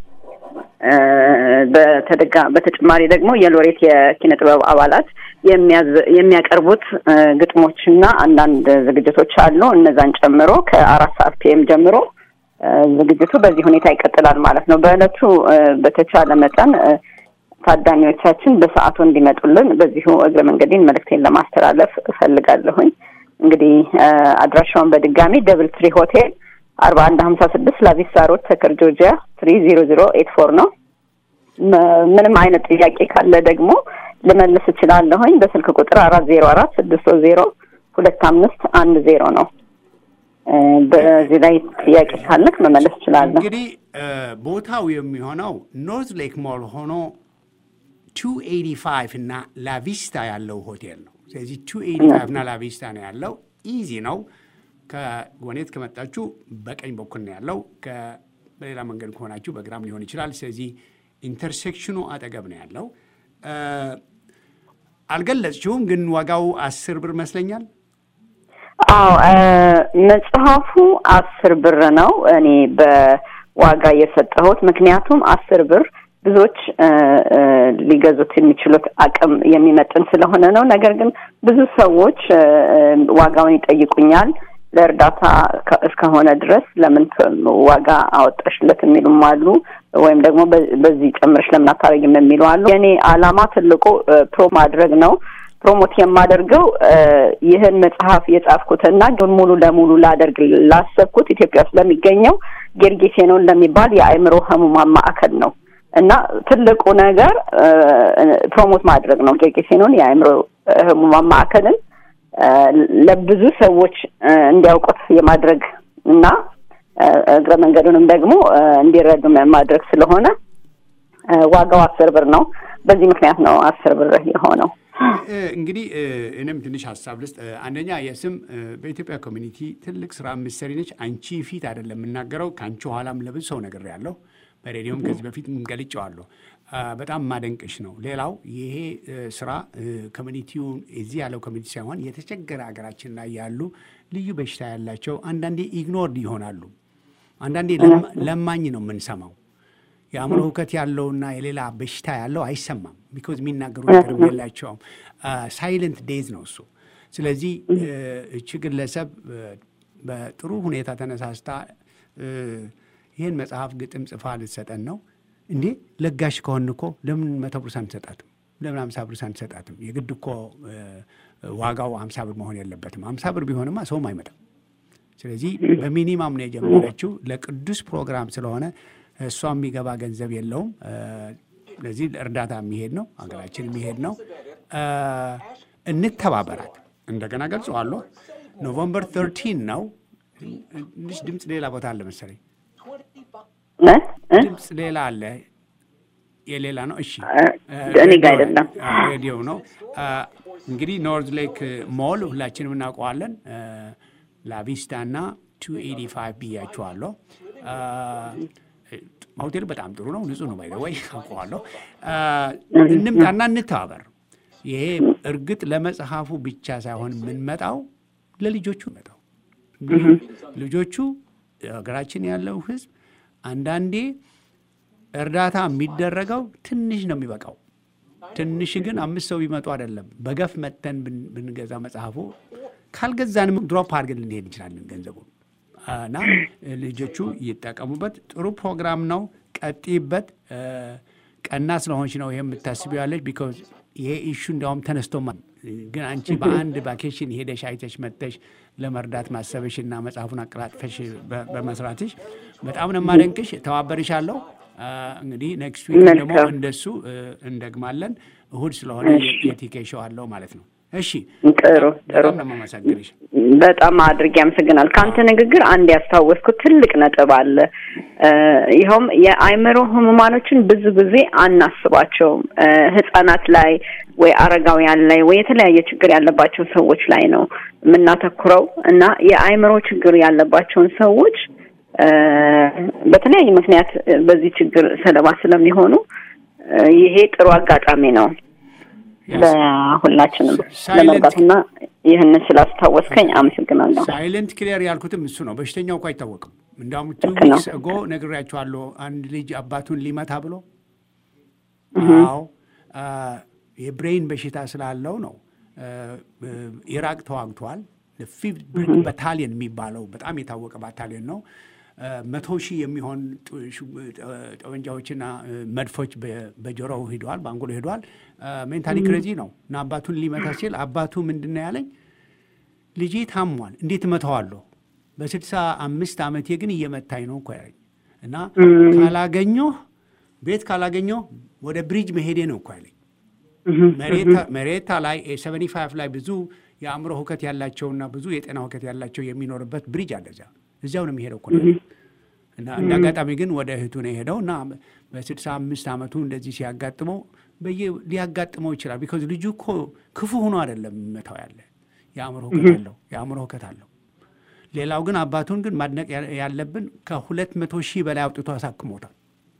በተደጋ በተጨማሪ ደግሞ የሎሬት የኪነ ጥበብ አባላት የሚያቀርቡት ግጥሞችና አንዳንድ ዝግጅቶች አሉ። እነዛን ጨምሮ ከአራት ሰዓት ፒኤም ጀምሮ ዝግጅቱ በዚህ ሁኔታ ይቀጥላል ማለት ነው። በእለቱ በተቻለ መጠን ታዳሚዎቻችን በሰዓቱ እንዲመጡልን በዚሁ እግረ መንገዴን መልእክቴን ለማስተላለፍ እፈልጋለሁኝ። እንግዲህ አድራሻውን በድጋሚ ደብል ትሪ ሆቴል አርባ አንድ ሀምሳ ስድስት ላቪስታ ሮድ ተከር ጆርጂያ ትሪ ዜሮ ዜሮ ኤት ፎር ነው። ምንም አይነት ጥያቄ ካለ ደግሞ ልመልስ እችላለሁኝ። በስልክ ቁጥር አራት ዜሮ አራት ስድስት ሶስት ዜሮ ሁለት አምስት አንድ ዜሮ ነው። በዚህ ላይ ጥያቄ ካለክ መመለስ እችላለሁ። እንግዲህ ቦታው የሚሆነው ኖርዝ ሌክ ሞል ሆኖ ቱ ኤይቲ ፋይቭ እና ላቪስታ ያለው ሆቴል ነው። ስለዚህ ቱ ኤይቲ ፋይቭ እና ላቪስታ ነው ያለው። ኢዚ ነው። ከጎኔት ከመጣችሁ በቀኝ በኩል ነው ያለው። በሌላ መንገድ ከሆናችሁ በግራም ሊሆን ይችላል። ስለዚህ ኢንተርሴክሽኑ አጠገብ ነው ያለው። አልገለጽችውም፣ ግን ዋጋው አስር ብር መስለኛል። አዎ መጽሐፉ አስር ብር ነው። እኔ በዋጋ የሰጠሁት ምክንያቱም አስር ብር ብዙዎች ሊገዙት የሚችሉት አቅም የሚመጥን ስለሆነ ነው። ነገር ግን ብዙ ሰዎች ዋጋውን ይጠይቁኛል። ለእርዳታ እስከሆነ ድረስ ለምን ዋጋ አወጣሽለት የሚሉም አሉ። ወይም ደግሞ በዚህ ጨምረሽ ለምን አታደርጊም የሚሉ አሉ። የእኔ ዓላማ ትልቁ ፕሮ ማድረግ ነው። ፕሮሞት የማደርገው ይህን መጽሐፍ የጻፍኩትና ግን ሙሉ ለሙሉ ላደርግ ላሰብኩት ኢትዮጵያ ውስጥ ለሚገኘው ጌርጌሴኖን ለሚባል የአእምሮ ህሙማን ማዕከል ነው እና ትልቁ ነገር ፕሮሞት ማድረግ ነው። ጌርጌሴኖን የአእምሮ ህሙማን ማዕከልን ለብዙ ሰዎች እንዲያውቁት የማድረግ እና እግረ መንገዱንም ደግሞ እንዲረዱ ማድረግ ስለሆነ ዋጋው አስር ብር ነው። በዚህ ምክንያት ነው አስር ብር የሆነው። እንግዲህ እኔም ትንሽ ሀሳብ ልስጥ። አንደኛ የስም በኢትዮጵያ ኮሚኒቲ ትልቅ ስራ ምሰሪ ነች። አንቺ ፊት አይደለም የምናገረው፣ ከአንቺ ኋላም ለብዙ ሰው ነግሬያለሁ። በሬዲዮም ከዚህ በፊት ገልጬዋለሁ። በጣም ማደንቅሽ ነው። ሌላው ይሄ ስራ ኮሚኒቲውን እዚህ ያለው ኮሚኒቲ ሳይሆን የተቸገረ ሀገራችን ላይ ያሉ ልዩ በሽታ ያላቸው አንዳንዴ ኢግኖርድ ይሆናሉ። አንዳንዴ ለማኝ ነው የምንሰማው። የአእምሮ እውከት ያለውና የሌላ በሽታ ያለው አይሰማም። ቢኮዝ የሚናገሩ ነገርም የላቸውም። ሳይለንት ዴዝ ነው እሱ። ስለዚህ እቺ ግለሰብ በጥሩ ሁኔታ ተነሳስታ ይህን መጽሐፍ ግጥም ጽፋ ልትሰጠን ነው። እንዴ ለጋሽ ከሆን እኮ ለምን መቶ ብር አንሰጣትም? ለምን አምሳ ብር አንሰጣትም? የግድ እኮ ዋጋው አምሳ ብር መሆን የለበትም። አምሳ ብር ቢሆንማ ሰውም አይመጣም። ስለዚህ በሚኒማም ነው የጀመረችው። ለቅዱስ ፕሮግራም ስለሆነ እሷ የሚገባ ገንዘብ የለውም። ስለዚህ እርዳታ የሚሄድ ነው፣ ሀገራችን የሚሄድ ነው። እንተባበራት። እንደገና ገልጸዋለሁ። ኖቨምበር ተርቲን ነው። ትንሽ ድምፅ ሌላ ቦታ አለ መሰለኝ። ድምፅ ሌላ አለ። የሌላ ነው። እሺ፣ እኔ ጋ አይደለም፣ ሬዲዮ ነው። እንግዲህ ኖርዝ ሌክ ሞል ሁላችንም እናውቀዋለን። ላቪስታ እና ቱ ኤዲ ፋይቭ ብያችኋለሁ። ሆቴሉ በጣም ጥሩ ነው፣ ንጹህ ነው። ባይ ወይ አውቀዋለሁ። እንምጣና እንተባበር። ይሄ እርግጥ ለመጽሐፉ ብቻ ሳይሆን የምንመጣው ለልጆቹ መጣው ልጆቹ ሀገራችን ያለው ሕዝብ አንዳንዴ እርዳታ የሚደረገው ትንሽ ነው የሚበቃው። ትንሽ ግን አምስት ሰው ቢመጡ አይደለም በገፍ መጥተን ብንገዛ መጽሐፉ ካልገዛንም ድሮፕ አድርገን ልንሄድ እንችላለን ገንዘቡን እና ልጆቹ ይጠቀሙበት። ጥሩ ፕሮግራም ነው። ቀጥይበት። ቀና ስለሆንች ነው ይሄ የምታስቢው ያለች ቢኮዝ ይሄ ኢሹ እንዲያውም ተነስቶማ ግን አንቺ በአንድ ቫኬሽን ሄደሽ አይተሽ መጥተሽ ለመርዳት ማሰብሽ እና መጽሐፉን አቀላጥፈሽ በመስራትሽ በጣም ነው የማደንቅሽ። ተባበርሻለሁ። እንግዲህ ኔክስት ዊክ ደግሞ እንደሱ እንደግማለን። እሁድ ስለሆነ የቲኬ ሾው አለው ማለት ነው። እሺ ጥሩ ጥሩ። በጣም ነው የማመሰግንሽ። በጣም አድርጌ ያመሰግናል። ከአንተ ንግግር አንድ ያስታወስኩት ትልቅ ነጥብ አለ። ይኸውም የአእምሮ ህሙማኖችን ብዙ ጊዜ አናስባቸውም። ህጻናት ላይ ወይ አረጋውያን ላይ ወይ የተለያየ ችግር ያለባቸው ሰዎች ላይ ነው የምናተኩረው እና የአእምሮ ችግር ያለባቸውን ሰዎች በተለያየ ምክንያት በዚህ ችግር ሰለባ ስለሚሆኑ ይሄ ጥሩ አጋጣሚ ነው ለሁላችንም ለመርዳትና ይህንን ስላስታወስከኝ አመሰግናለሁ። ሳይለንት ክሊየር ያልኩትም እሱ ነው። በሽተኛው እኮ አይታወቅም። እንዲያውም ቱ ልክ ነው። ዊክስ እጎ ነግሬያቸዋለሁ። አንድ ልጅ አባቱን ሊመታ ብሎ አዎ የብሬን በሽታ ስላለው ነው። ኢራቅ ተዋግቷል። ፊፍት ብሪግ ባታሊየን የሚባለው በጣም የታወቀ ባታሊየን ነው። መቶ ሺህ የሚሆን ጠመንጃዎችና መድፎች በጆሮው ሂደዋል፣ በአንጎሎ ሂደዋል። ሜንታሊ ክሬዚ ነው እና አባቱን ሊመታ ሲል አባቱ ምንድን ነው ያለኝ? ልጄ ታሟል፣ እንዴት እመታዋለሁ? በስልሳ አምስት ዓመቴ ግን እየመታኝ ነው እኮ ያለኝ እና ካላገኘሁ ቤት ካላገኘሁ ወደ ብሪጅ መሄዴ ነው እኮ ያለኝ። መሬታ ላይ ሰቨኒ ፋይቭ ላይ ብዙ የአእምሮ ሁከት ያላቸውና ብዙ የጤና ሁከት ያላቸው የሚኖርበት ብሪጅ አለ እዚያ እዚያው ነው የሚሄደው እኮ እና እንደ አጋጣሚ ግን ወደ እህቱ ነው የሄደው እና በስድሳ አምስት ዓመቱ እንደዚህ ሲያጋጥመው በየ ሊያጋጥመው ይችላል። ቢኮዝ ልጁ እኮ ክፉ ሆኖ አይደለም የሚመታው ያለ የአእምሮ ሁከት አለው የአእምሮ ሁከት አለው። ሌላው ግን አባቱን ግን ማድነቅ ያለብን ከሁለት መቶ ሺህ በላይ አውጥቶ አሳክሞታል።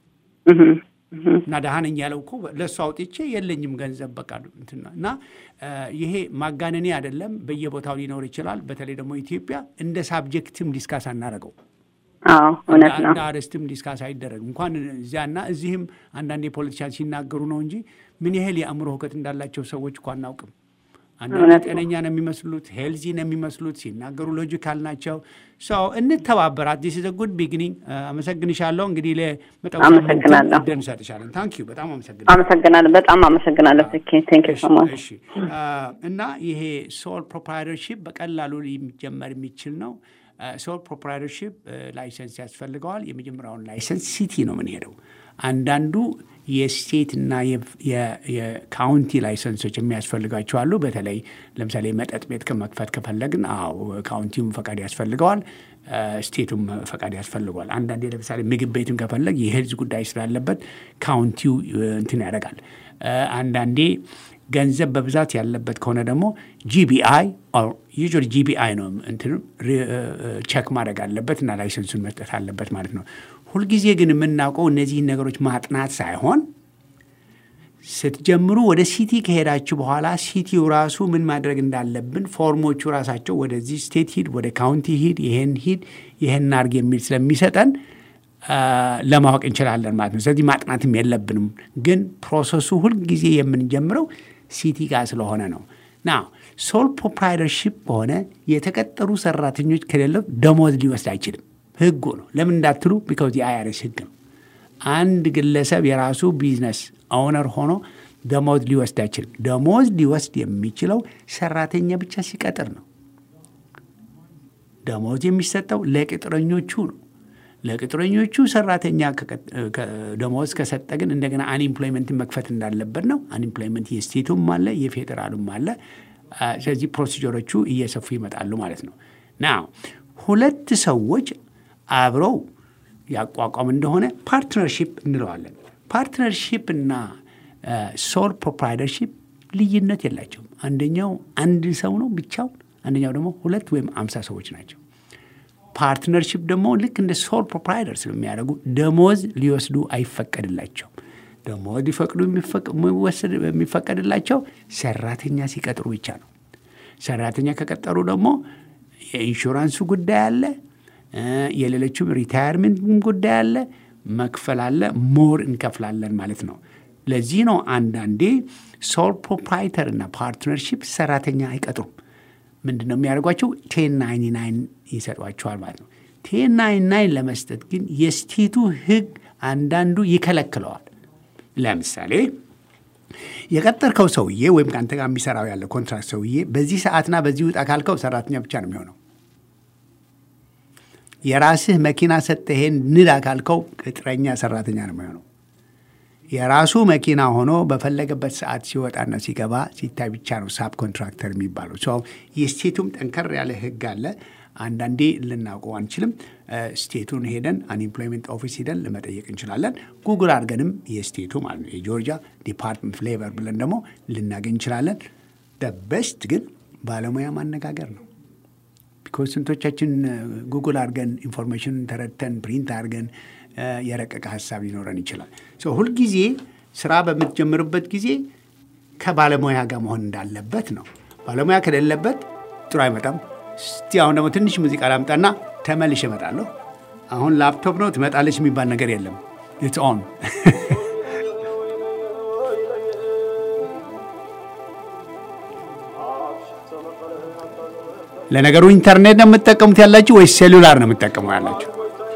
እና ደሃ ነኝ ያለው እኮ ለእሱ አውጥቼ የለኝም ገንዘብ በቃ እንትና እና ይሄ ማጋነኔ አይደለም። በየቦታው ሊኖር ይችላል። በተለይ ደግሞ ኢትዮጵያ እንደ ሳብጀክትም ዲስካስ አናደርገው አዎ እውነት ነው። እንደ አርዕስትም ዲስካስ አይደረግም። እንኳን እዚያና እዚህም አንዳንድ የፖለቲሻን ሲናገሩ ነው እንጂ ምን ያህል የአእምሮ ሁከት እንዳላቸው ሰዎች እኮ አናውቅም። አንዳንድ ጤነኛ ነው የሚመስሉት፣ ሄልዚ ነው የሚመስሉት፣ ሲናገሩ ሎጂካል ናቸው። ሰው እንተባበራት። ዲስ ኢዝ ጉድ ቢግኒንግ። አመሰግንሻለሁ። እንግዲህ ለመጠው አመሰግናለሁ። እድል እንሰጥሻለን። ታንክ ዩ በጣም አመሰግናለሁ። አመሰግናለሁ። በጣም አመሰግናለሁ። ስኬ ቴንክ ዩ ሶ ማች። እሺ እና ይሄ ሶል ፕሮፕራይተርሺፕ በቀላሉ ሊጀመር የሚችል ነው። ሶል ፕሮፕራይተርሺፕ ላይሰንስ ያስፈልገዋል። የመጀመሪያውን ላይሰንስ ሲቲ ነው የምንሄደው። አንዳንዱ የስቴት እና የካውንቲ ላይሰንሶች የሚያስፈልጋቸው አሉ። በተለይ ለምሳሌ መጠጥ ቤት ከመክፈት ከፈለግን፣ አዎ ካውንቲውም ፈቃድ ያስፈልገዋል፣ ስቴቱም ፈቃድ ያስፈልገዋል። አንዳንዴ ለምሳሌ ምግብ ቤትም ከፈለግ የሄልዝ ጉዳይ ስላለበት ካውንቲው እንትን ያደርጋል። አንዳንዴ ገንዘብ በብዛት ያለበት ከሆነ ደግሞ ጂቢአይ ዩዥዋሊ ጂቢአይ ነው እንትኑ ቸክ ማድረግ አለበት እና ላይሰንሱን መስጠት አለበት ማለት ነው። ሁልጊዜ ግን የምናውቀው እነዚህን ነገሮች ማጥናት ሳይሆን ስትጀምሩ ወደ ሲቲ ከሄዳችሁ በኋላ ሲቲው ራሱ ምን ማድረግ እንዳለብን ፎርሞቹ ራሳቸው ወደዚህ ስቴት ሂድ፣ ወደ ካውንቲ ሂድ፣ ይሄን ሂድ፣ ይሄን አርግ የሚል ስለሚሰጠን ለማወቅ እንችላለን ማለት ነው። ስለዚህ ማጥናትም የለብንም። ግን ፕሮሰሱ ሁልጊዜ የምንጀምረው ሲቲ ጋር ስለሆነ ነው። ና ሶል ፕሮፕራይተርሺፕ በሆነ የተቀጠሩ ሰራተኞች ከሌለው ደሞዝ ሊወስድ አይችልም። ህጉ ነው። ለምን እንዳትሉ ቢካውዝ የአይአርኤስ ህግ ነው። አንድ ግለሰብ የራሱ ቢዝነስ ኦውነር ሆኖ ደሞዝ ሊወስድ አይችልም። ደሞዝ ሊወስድ የሚችለው ሰራተኛ ብቻ ሲቀጥር ነው። ደሞዝ የሚሰጠው ለቅጥረኞቹ ነው። ለቅጥረኞቹ ሰራተኛ ደሞዝ ከሰጠ ግን እንደገና አንኢምፕሎይመንትን መክፈት እንዳለበት ነው። አንኢምፕሎይመንት የስቴቱም አለ የፌዴራሉም አለ። ስለዚህ ፕሮሲጀሮቹ እየሰፉ ይመጣሉ ማለት ነው። ና ሁለት ሰዎች አብረው ያቋቋም እንደሆነ ፓርትነርሺፕ እንለዋለን። ፓርትነርሺፕ እና ሶል ፕሮፕራይተርሺፕ ልዩነት የላቸውም። አንደኛው አንድ ሰው ነው ብቻውን፣ አንደኛው ደግሞ ሁለት ወይም አምሳ ሰዎች ናቸው። ፓርትነርሺፕ ደግሞ ልክ እንደ ሶል ፕሮፕራይተር ስለሚያደርጉ ደሞዝ ሊወስዱ አይፈቀድላቸውም። ደሞዝ ሊፈቅዱ የሚፈቀድላቸው ሰራተኛ ሲቀጥሩ ብቻ ነው። ሰራተኛ ከቀጠሩ ደግሞ የኢንሹራንሱ ጉዳይ አለ፣ የሌሎችም ሪታየርመንት ጉዳይ አለ፣ መክፈል አለ፣ ሞር እንከፍላለን ማለት ነው። ለዚህ ነው አንዳንዴ ሶል ፕሮፕራይተር እና ፓርትነርሺፕ ሰራተኛ አይቀጥሩም። ምንድን ነው የሚያደርጓቸው? ቴን ናይንቲ ናይን ይሰጧቸዋል ማለት ነው። ቴን ናይንቲ ናይን ለመስጠት ግን የስቴቱ ሕግ አንዳንዱ ይከለክለዋል። ለምሳሌ የቀጠርከው ሰውዬ ወይም ከአንተ ጋር የሚሰራው ያለ ኮንትራክት ሰውዬ በዚህ ሰዓትና በዚህ ውጣ ካልከው ሰራተኛ ብቻ ነው የሚሆነው። የራስህ መኪና ሰጥተህ ንዳ ካልከው ቅጥረኛ ሰራተኛ ነው የሚሆነው። የራሱ መኪና ሆኖ በፈለገበት ሰዓት ሲወጣና ሲገባ ሲታይ ብቻ ነው ሳብ ኮንትራክተር የሚባለው። ሰው የስቴቱም ጠንከር ያለ ህግ አለ። አንዳንዴ ልናውቀው አንችልም። ስቴቱን ሄደን አንኤምፕሎይመንት ኦፊስ ሄደን ለመጠየቅ እንችላለን። ጉግል አድርገንም የስቴቱ ማለት ነው የጆርጂያ ዲፓርትመንት ፍሌቨር ብለን ደግሞ ልናገኝ እንችላለን። በስት ግን ባለሙያ ማነጋገር ነው። ቢኮዝ ስንቶቻችን ጉግል አድርገን ኢንፎርሜሽን ተረድተን ፕሪንት አድርገን የረቀቀ ሀሳብ ሊኖረን ይችላል። ሁልጊዜ ስራ በምትጀምርበት ጊዜ ከባለሙያ ጋር መሆን እንዳለበት ነው። ባለሙያ ከሌለበት ጥሩ አይመጣም። እስቲ አሁን ደግሞ ትንሽ ሙዚቃ ላምጣና ተመልሼ እመጣለሁ። አሁን ላፕቶፕ ነው ትመጣለች የሚባል ነገር የለም። ኢትስ ኦን ለነገሩ ኢንተርኔት ነው የምትጠቀሙት ያላችሁ ወይስ ሴሉላር ነው የምትጠቀሙ ያላችሁ?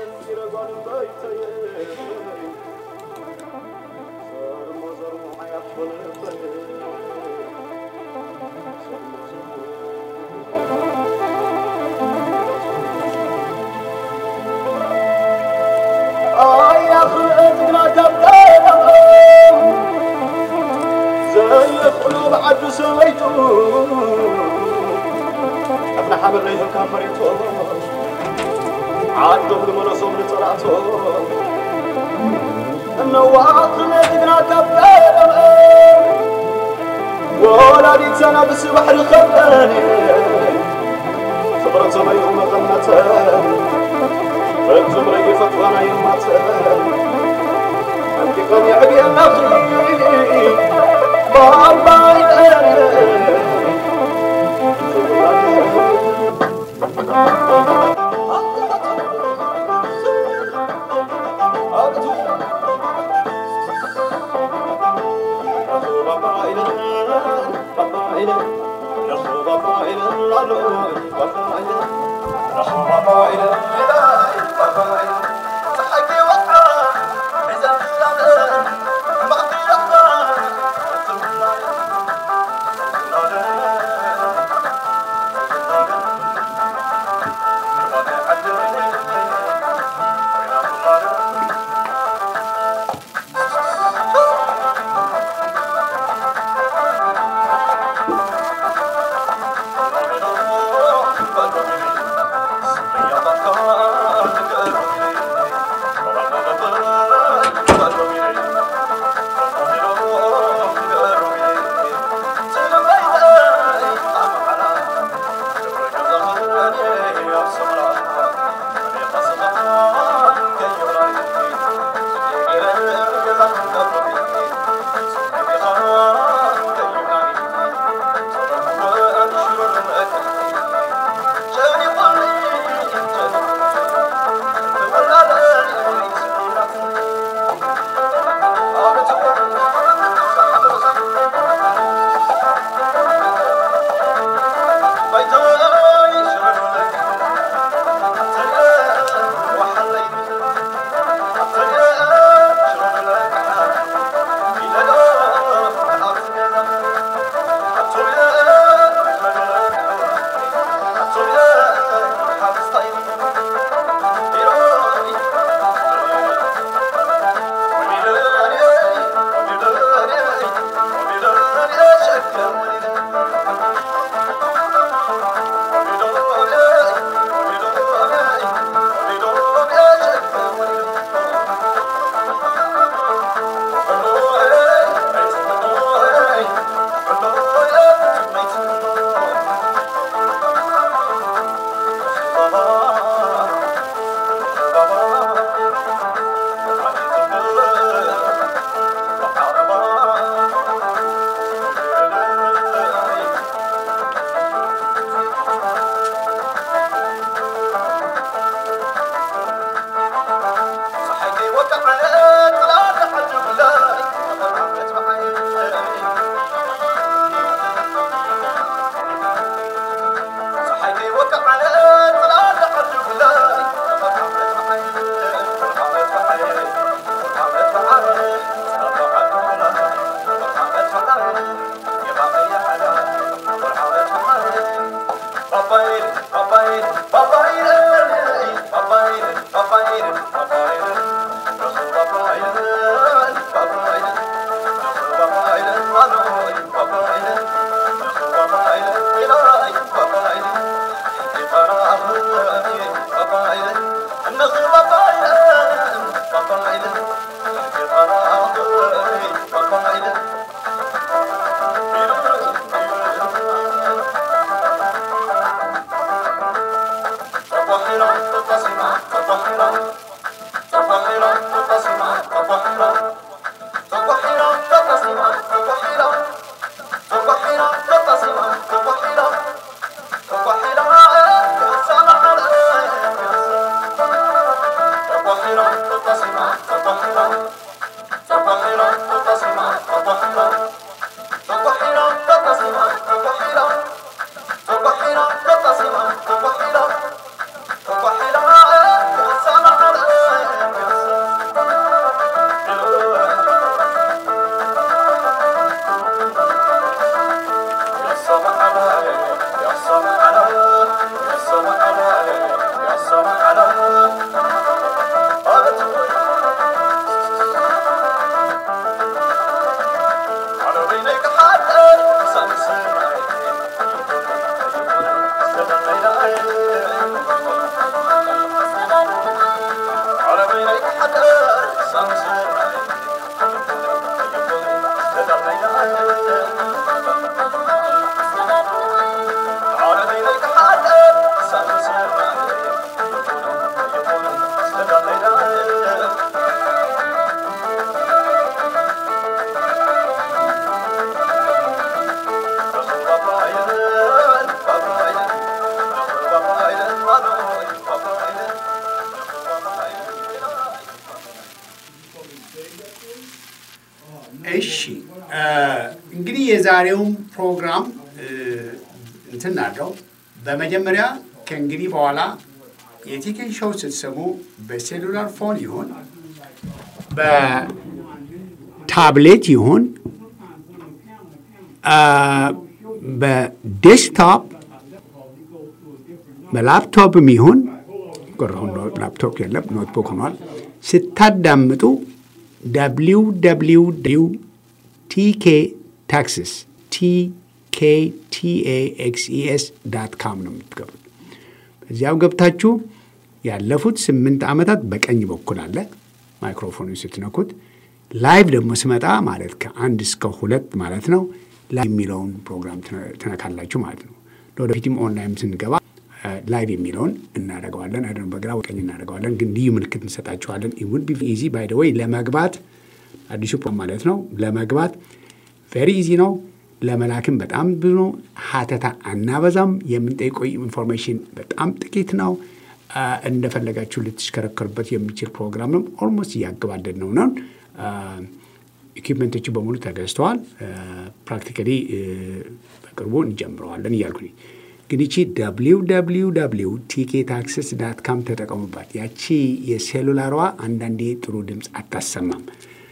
ወላዲት ሰናብስ ባሕሪ ኸበኒ ፍቕረ ሰማይ መቐነተ ፍጹም ረጊፈት ዋና ይማተ አንቲቀን የዕብየና ባባይጠ እሺ እንግዲህ የዛሬውን ፕሮግራም እንትን አለው። በመጀመሪያ ከእንግዲህ በኋላ የቲኬን ሾው ስትሰሙ በሴሉላር ፎን ይሁን በታብሌት ይሁን በዴስክቶፕ በላፕቶፕም ይሁን ቆረሁን ላፕቶፕ የለም ኖትቡክ ሆኗል። ስታዳምጡ ደብሊው ደብሊው ደብሊው ቲኬ ታክስስ ቲኬቲኤኤክስኢኤስ ዳት ካም ነው የምትገቡት። በዚያው ገብታችሁ ያለፉት ስምንት ዓመታት በቀኝ በኩል አለ ማይክሮፎኑ ስትነኩት። ላይቭ ደግሞ ስመጣ ማለት ከአንድ እስከ ሁለት ማለት ነው ላይቭ የሚለውን ፕሮግራም ትነካላችሁ ማለት ነው። ለወደፊትም ኦንላይን ስንገባ ላይቭ የሚለውን እናደርገዋለን። አይደለም በግራ ቀኝ እናደርገዋለን፣ ግን ልዩ ምልክት እንሰጣችኋለን። ውድ ቢ ኢዚ ባይ ደ ወይ ለመግባት አዲሱ ፕሮግራም ማለት ነው። ለመግባት ቬሪ ኢዚ ነው። ለመላክም በጣም ብዙ ነው። ሀተታ አናበዛም። የምንጠይቀው ኢንፎርሜሽን በጣም ጥቂት ነው። እንደፈለጋችሁ ልትሽከረከሩበት የሚችል ፕሮግራም ነው። ኦልሞስት እያገባደድ ነው ነን ኢኩፕመንቶቹ በሙሉ ተገዝተዋል። ፕራክቲካሊ በቅርቡ እንጀምረዋለን እያልኩኝ ግን ይቺ ደብሊው ደብሊው ደብሊው ቲኬ ታክስስ ዳት ካም ተጠቀሙባት። ያቺ የሴሉላሯ አንዳንዴ ጥሩ ድምፅ አታሰማም።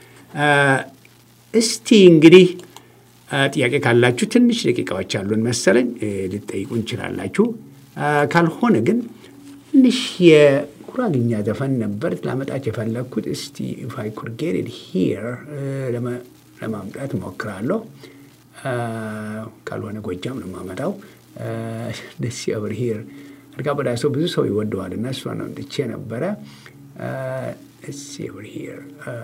እስቲ እንግዲህ ጥያቄ ካላችሁ ትንሽ ደቂቃዎች ያሉን መሰለኝ ልጠይቁ እንችላላችሁ። ካልሆነ ግን ትንሽ የጉራግኛ ዘፈን ነበር ላመጣች የፈለግኩት። እስቲ ኢፍ አይ ኩድ ጌት ኢት ሂር ለማምጣት እሞክራለሁ። ካልሆነ ጎጃም ነው የማመጣው። ደስ ኦቨር ሂር አድጋ በዳሶ ብዙ ሰው ይወደዋል እና እሷ ነው ጥቼ ነበረ። ደስ ኦቨር ሂር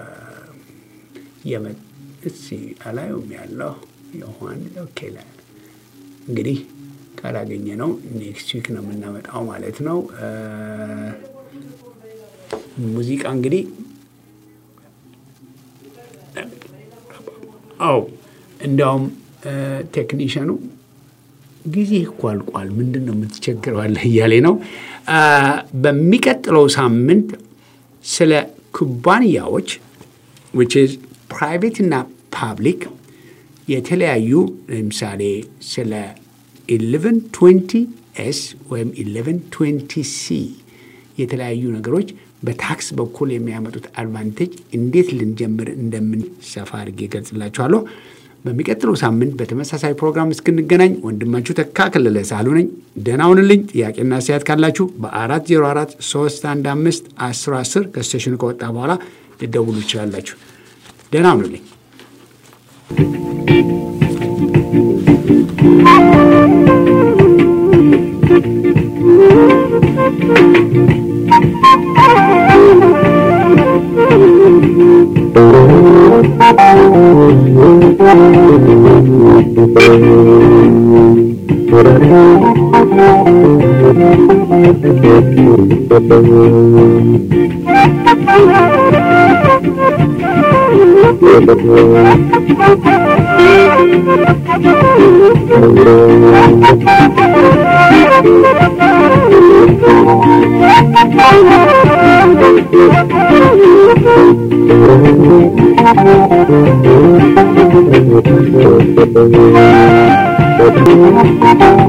እሲ አላዩም ያለው የሆን ኦኬ እንግዲህ ካላገኘ ነው ኔክስት ዊክ ነው የምናመጣው ማለት ነው። ሙዚቃ እንግዲህ አው እንዲያውም ቴክኒሽያኑ ጊዜ እኮ አልቋል፣ ምንድን ነው የምትቸግረዋለህ እያሌ ነው። በሚቀጥለው ሳምንት ስለ ኩባንያዎች ዊች ኢዝ ፕራይቬት እና ፓብሊክ የተለያዩ ለምሳሌ ስለ 1120 ኤስ ወይም 1120 ሲ የተለያዩ ነገሮች በታክስ በኩል የሚያመጡት አድቫንቴጅ እንዴት ልንጀምር እንደምን ሰፋ አድርጌ ገልጽላችኋለሁ። በሚቀጥለው ሳምንት በተመሳሳይ ፕሮግራም እስክንገናኝ ወንድማችሁ ተካ ከለለ ሳሉ ነኝ። ደህና ሁኑልኝ። ጥያቄና አስተያየት ካላችሁ በ404 315 1010 ከስቴሽኑ ከወጣ በኋላ ልደውሉ ይችላላችሁ። ደህና ሁኑልኝ።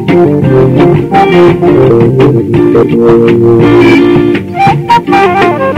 Thank you.